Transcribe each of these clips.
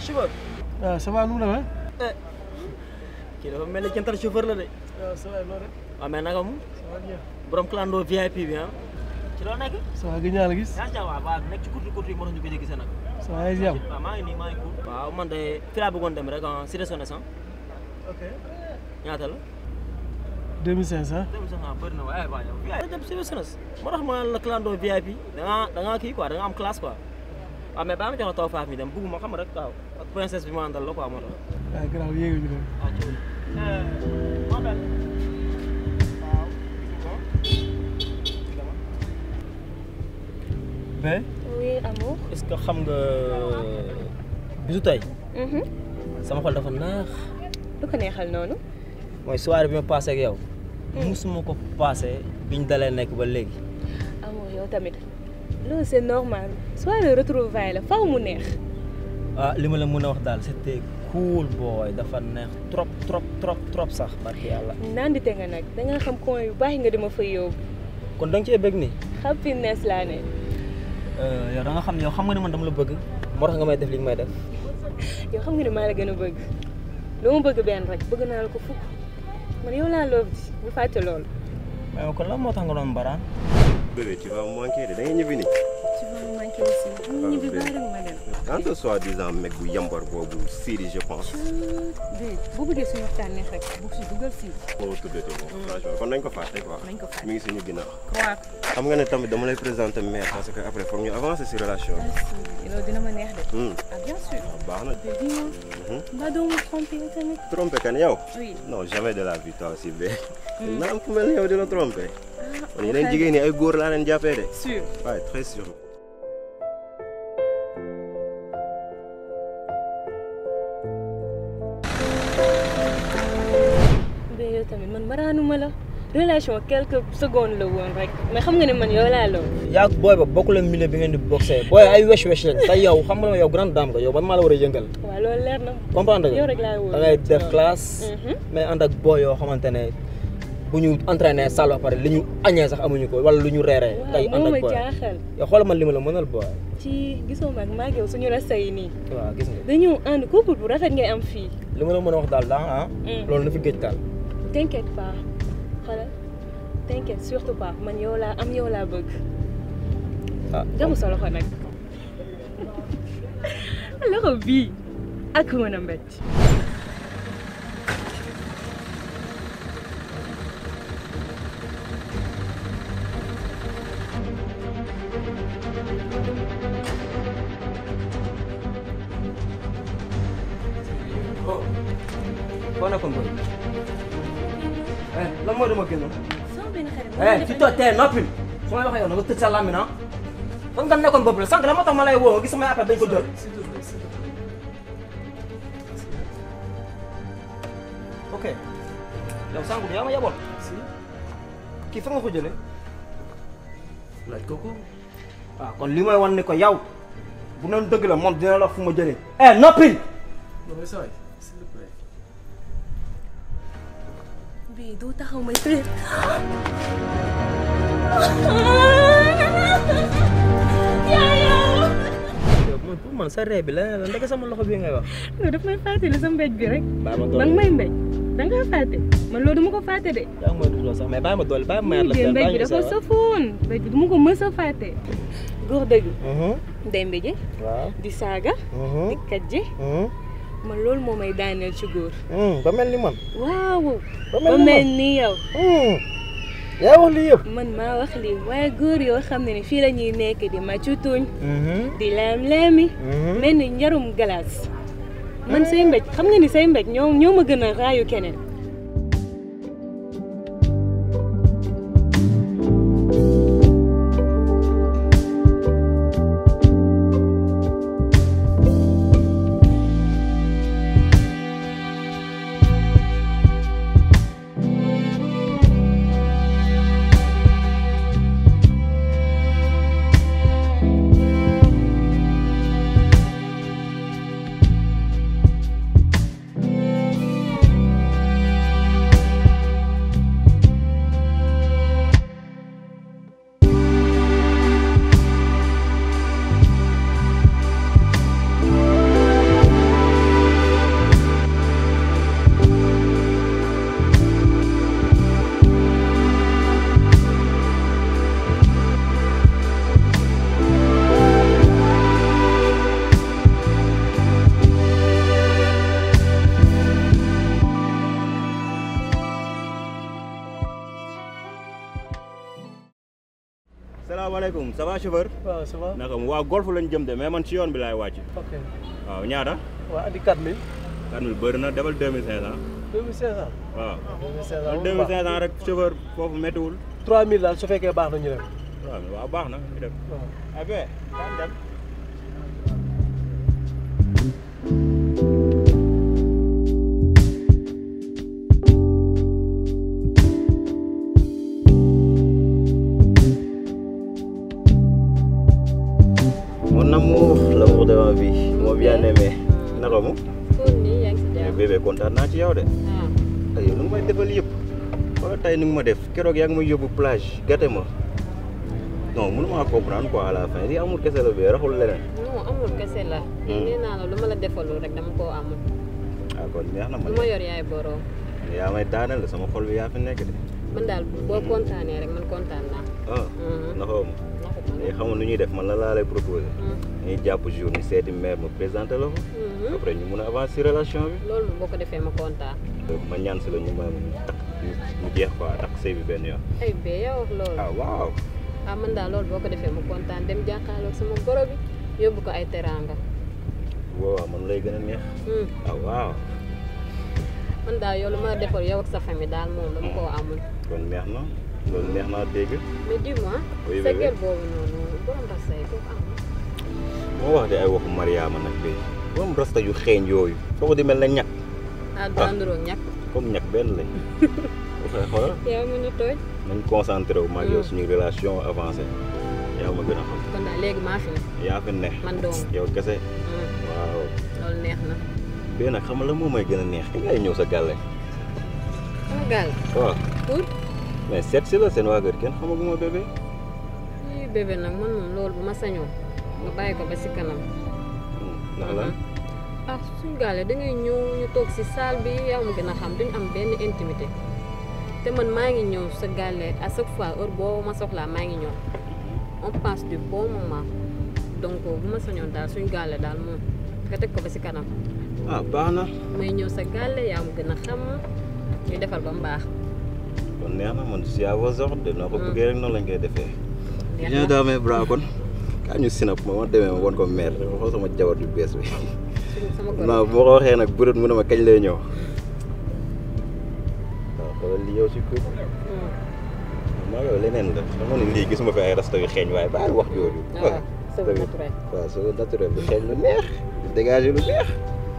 chauffeur. waaw ça va nu mu demee. kii dafa mel ni jantal chauffeur la de. waaw ça va loolu rek. waaw mais naka mu. ça va bien. borom clando VIP bi ah. ci loo nekk. ça va gëj naa la gis. yaa ngi waaw waaw nekk ci kurtu kurtu yi moo tax ñu gëj a gisee nag. ça va yaa ngi si jàmm. waaw maa ngi nii maa ngi cool. waaw man de fi laa bëggoon dem rek ah Cité Sonessant ok. ñaata la. 2500. dem sax ah bëri na waaye waaye yow. yaa dem Cité Sonessant moo tax ma la clando VIP da ngaa da ngaa kii quoi da nga am classe quoi. waaw mais baa ma jox la taw faaf mi dem bëgguma xam rek waaw ak princesse bi ma àndal la quoi moo tax. waaw gannaaw yéegu ñu dem. ah ci ma bel. mais Oui, amour. est-ce que xam nga bisu tey Mhm. sama xol dafa neex lu ko neexal noonu. mooy soirée bi ma passé ak yow musuma ko passé biñ dalee nekk ba léegi amour yow tamit loolu c'est normal soit le retrouvaille la faw mu neex. ah li ma la mën a wax daal c'était cool boy dafa neex trop trop trop trop sax barki yàlla nandite nga nag da nga xam coin yu baax nga dama fa yóbbu kon da nga cee bëgg nii happiness laa ne. yow da nga xam ne yow xam nga ne man dama la bëgg moo tax nga may def li nga may def yow xam nga ne maa la gën a bëgg lu ma bëgg benn rek bëgg naa la ko fukk man yow laa loof ji bu fàtte loolu. mais kon lan moo tax nga doon mbaraan Bébé, tu vas me manquer de da ngay ñibbi nii. tu vas me manquer aussi. bu ñu ñibbi baax rek ma dem. Quand ce soi-disant mec bu yambar boobu Siri je pense. déet bu bëggee suñu waxtaan neex rek bu si dugal si. moo tuddati ko franchement kon nañ ko fàtte quoi. nañ ko fàtte. mi ngi suñu ginnaaw. waaw. xam nga ne tamit dama lay présenter mère parce que après foog ñu avancer si relation bi. loolu dina ma neex de. Hmm, ah bien sûr. baax na. mais dis-moi. mbaa doo ma trompé yow tamit. trompé kan yow. oui. non jamais de la vie toi aussi bé. naa am ku mel ni yow di la trompé. ah kon yeneen jigéen ñi ay góor laa leen jàppee de. sûr. waaye très sûr. mais yow tamit man maraanuma la relation quelques secondes la woon rek mais xam nga ne man yow laa lool. yaa booy ba bokku leen milieu bi ngeen di boxé booy ay wesh wesh lañ te yow xam nga ne yow grande dame nga yow man maa la war a yëngal waaw loolu leer na. comprendre nga yow rek laa wóor. da ngay def classe Mhm. mais ànd ak booy yoo xamante ne bu ñu entraîné salle ba pare li ñu añee sax amuñu ko wala lu ñu reeree tey waaw ànd moo ak ma booy jaaxal. yow xoolal man li ma la mënal booy ci gisoo mag maa ngi yow suñu rasta yi nii. waaw gis nga dañu ànd couple bu rafet ngay am fii. li ma la mën a wax daal daa ah Mm. loolu na fi géej daal t'inquiète pas xoolal t'inquiète surtout pas man yow laa am yow laa bëgg. ah jamu sa loxo nag. loxo bii ak mën a mbéj. foo nekkoon booy eh lan mooy dama génn sama benn xarit. eh fi too tee noppil su may waxee yow na nga tëj sa làmmiñ ah fan nga nekkoon boobu la sànq la moo tax ma lay woo nga gis samay appel dañ ko jël ok yow sànq bi yaa ma yeboon kii fa nga ko jëlee laaj ko ko. waaw kon li may wan ni ko yow bu noonu dëgg la moom dina la wax fu ma jëlee eh noppil non mais ça va s'il te plaît. bii du taxaw may tëj. yow man pour man sa ree bi leneen la ndeke sama loxo bii ngay wax loolu daf may fàttali sa mbéj bi rek. bàyyi ma ba doole nga may mbéj da nga fàtte man loolu du ma ko fàtte de. yaa ngi may dugg sax mais bàyyi ma doole bàyyi ma mayaat la mbéj seen bi bàyyi dafa ñu seewaat. safoon mbéj bi du ma ko mës a fàtte. góor dëgg Mhm, day mbéje waaw di saaga mhm, di kàjje mhm, man loolu moo may daaneel ci góor. mhm, ba mel ni man waaw ba ba mel ni mel man ni yow. Mhm. yaa wax lii yëpp man maa wax lii waaye góor yoo xam ne ni fii la ñuy nekk di màccu tuñ Mhm, di leem-leemi mhm. mel ni njarum glace man say mbéj xam nga ni say mbéj ñoo ñoo ma gën a raayu keneen salaamaaleykum ça va chauffeur. waaw ça va. naka mu waa golf lañ jëm de mais man ci yoon bi laay wàcc. ok waaw ñaata. waaw andi 4000. 4000 bëri na defal 2500. 2500. waaw. 2500 man moom baax 2500 rek chauffeur foofu méttiwul. 3000 daal su fekkee baax na ñu dem. waaw waaw baax na ñu dem. waaw. ah bien daan dem. Mon amour, l'amour de ma vie, mon bien-aimé. naka mu. kon nii yaa ngi si mais jàmm. bébé kontaan naa ci yow de. ah ay yow nu nga may defal yëpp. wala tey ni nga ma def keroog yaa ngi may yóbbu plage gàtte ma. non mënuma comprendre quoi à la fin lii amul kese la bee raxul leneen. non amul kese la. nee naa la lu ma la defalul rek dama koo amul. ah kon neex na ma lu ma yor yaay borom. yaa may daaneel sama xol bi yaa fi nekk de. man daal boo kontaanee rek man kontaan naa. ah naxoo ma. naxut ma léegi xamul nu ñuy def man la laa lay proposé. Hmm. dañuy jàpp jour ñu seeti mère ma présenté la ko. Mhm. après ñu mun a avancer ci relation bi. loolu moom boo ko defee ma kontaan. ma ñaan si la ñu ma takk mu jeex quoi takk sëy bi benn yoon. ay bee yaa wax loolu. ah waaw. ah man daal loolu boo ko defee ma kontaan dem jàkkaarloog sama goro bi yóbbu ko ay teraanga. waaw man lay gën a neex. Hmm. ah waaw. man daal yow lu ma la defal yow ak sa famille daal moom dama koo amul. kon neex na loolu neex naa dégg. mais dis-moi. Oui, sa bébé. gel boobu noonu borom rasta yi kooku am na. moo wax de ay waxu Mariama nag bi moom rasta yu xeeñ yooyu soo ko di mel na ñàkk ah daa nduróog ñàkk. comme ñàkk benn lañ waxee xoolal yaa ma ñu tooj. nañ concentré wu maag yow suñu relation avancée yaa ma gën a xam kon daal léegi maa fi ne. yaa fi ne man dong. yow kese Hmm. waaw loolu neex na. bii nag xam nga la moom mooy gën a neex ki ngay ñëw sa gàlle sama gaal. waaw pour. mais seet si la seen waa kër kenn xamaguma bébé lii bébé nag man moom loolu bu ma sañoon nga bàyyi ko ba si kanam. ndax lan ah suñu gaale da ngay ñëw ñu toog si salle bi yaa ma gën a xam duñu am benn intimité te man maa ngi ñëw sa gaale à chaque fois heure boo ma soxlaa maa ngi ñëw on passe du bon moment donc bu ma sañoon daal suñu gaale daal moom nga teg ko ba si kanam ah baax na may ñëw sa gaale yaa ma gën a xam ñu defal ba mu baax. kon neex na man si à vos ordres de noo ko bëggee rek noonu lañ koy defee neex viens na dans mes bras kon kaa ñu sinap ma ma demee ma won ko mère xool sama jabar yu bees bi suñu sama goro non bu ma ko waxee nag burut mu ne ma kañ lay ñëw waaw xoolal li yow si kër Hmm. maa yow leneen la xam nga ne lii gisuma fi ay rasta yu xeeñ waaye bàyyi wax jooju waaw c'est naturel. waaw c'est naturel bu xeeñ lu neex di dégager lu neex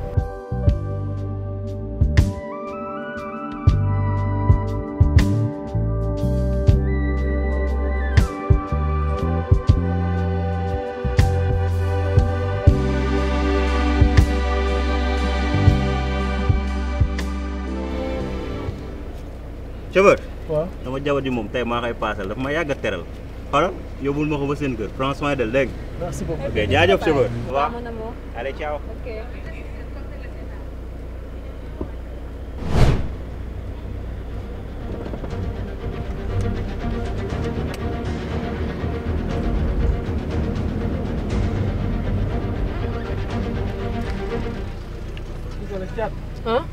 Chauffeur waaw. sama jabar ji moom tey maa koy paasal dafa ma yàgg a teral xoolal yóbbul ma ko ba seen kër prends soin de dégg nga merci beaucoup. ok jaajëf chauffeur waaw mon amour. allez ciao ok. ah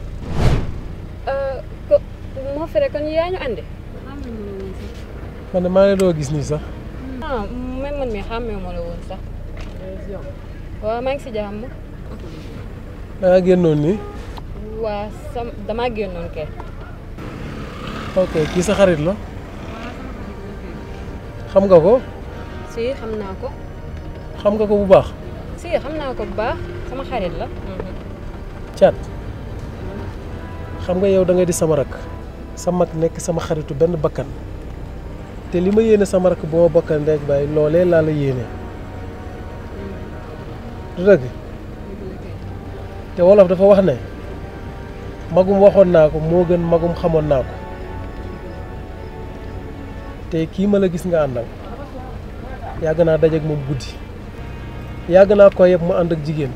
ko moo fere kon yaa ñu andi man de maa ngi doo gis nii sax. ah même man mi xàmmee ma la woon sax waaw maa ngi si jàmm da ngaa génnoon nii. waa sam damaa génnoon kay ok kii sa xarit la. xam nga ko. si xam naa ko xam nga ko bu baax. si xam naa ko bu baax sama xarit la Thiat xam nga yow da nga di sama rak sa mag nekk sama xaritu benn bakkan te li ma yéene sama rak bu ma bakkan rek bàyyi loolee laa la yéene du dëgg te wolof dafa wax ne magum waxoon naa ko moo gën magum xamoon naa ko te kii ma la gis nga àndal yàgg naa dajeek moom guddi yàgg naa ko yëpp mu ànd ak jigéen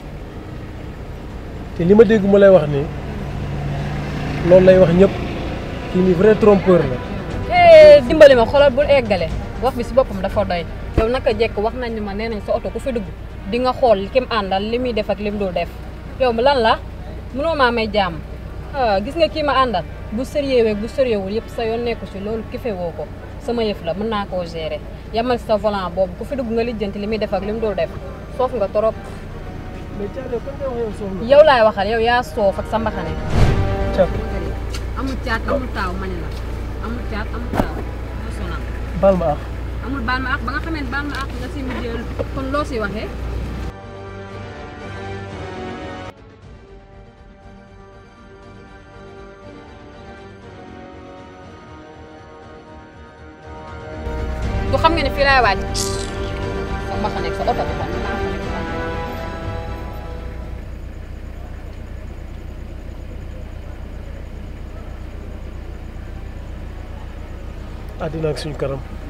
te li ma dégg mu lay wax nii loolu lay wax ñëpp kii nii vrai trompeur la dimbali ma xoolal bul eggale wax bi si boppam dafa doy yow naka jekk wax nañ ni ma nee nañ sa oto ku fi dugg di nga xool kim àndal li muy def ak lim dul def yow lan la mënoo maa may jàmm ah gis nga kii ma àndal bu sérieux weeg bu sérieux wul yëpp sa yoon nekku si loolu kife woo ko sama yëf la mën naa koo gérer yamal sa volant boobu ku fi dugg nga lijjanti li muy def ak li mu dul def soof nga trop mais Thiat yow kan nga wax yow soxna. yow laay waxal yow yaa soof ak sa mbaxane Thiat amul caat amul taaw mani la amul caat amul taaw ma sonal baal ma ah. amul baal ma ak ba nga xamee ne baal ma ak nga si mujjee kon loo si waxee du xam nga ne fii laay wàcc sa mbaxane ak sa oto bi tam naa ko rek baax. àddina ak suñu kanam